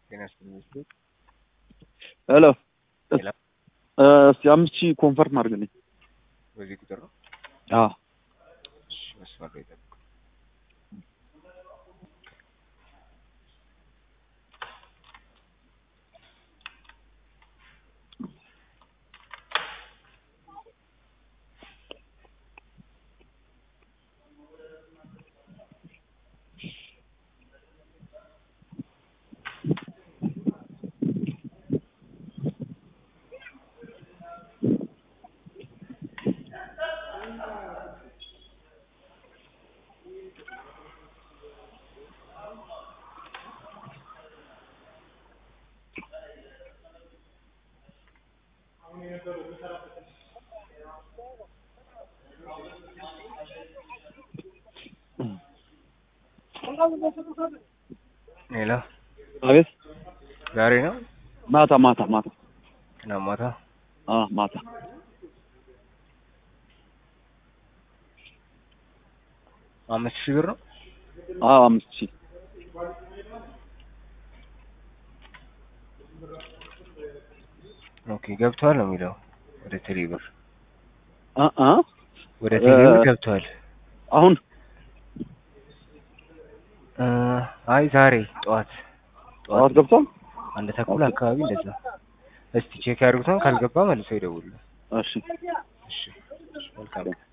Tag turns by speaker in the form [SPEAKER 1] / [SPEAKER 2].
[SPEAKER 1] ጤና ይስጥልኝ።
[SPEAKER 2] ሄሎ
[SPEAKER 1] ሄሎ።
[SPEAKER 2] እስቲ አምስት ሺህ ኮንፈርም አድርግልኝ።
[SPEAKER 1] በዚህ ቁጥር ነው።
[SPEAKER 2] አዎ
[SPEAKER 1] እሺ፣ መስመር ላይ ጠብቁ። ሄሎ፣
[SPEAKER 2] አቤት።
[SPEAKER 1] ዛሬ ነው
[SPEAKER 2] ማታ ማታ ማታ
[SPEAKER 1] ትናንት ማታ
[SPEAKER 2] አዎ ማታ
[SPEAKER 1] አምስት ሺህ ብር ነው።
[SPEAKER 2] አዎ አምስት ሺህ
[SPEAKER 1] ኦኬ ገብቷል ነው የሚለው ወደ ቴሌ ብር
[SPEAKER 2] አ አ
[SPEAKER 1] ወደ ቴሌ ብር
[SPEAKER 2] እ-
[SPEAKER 1] ገብቷል።
[SPEAKER 2] አሁን
[SPEAKER 1] እ፣ አይ ዛሬ ጠዋት
[SPEAKER 2] ጠዋት ገብቷል።
[SPEAKER 1] አንድ ተኩል አካባቢ እንደዛ። እስቲ ቼክ ያድርጉታል። ካልገባ መልሰው ይደውሉ።
[SPEAKER 2] እሺ
[SPEAKER 1] እሺ፣ መልካም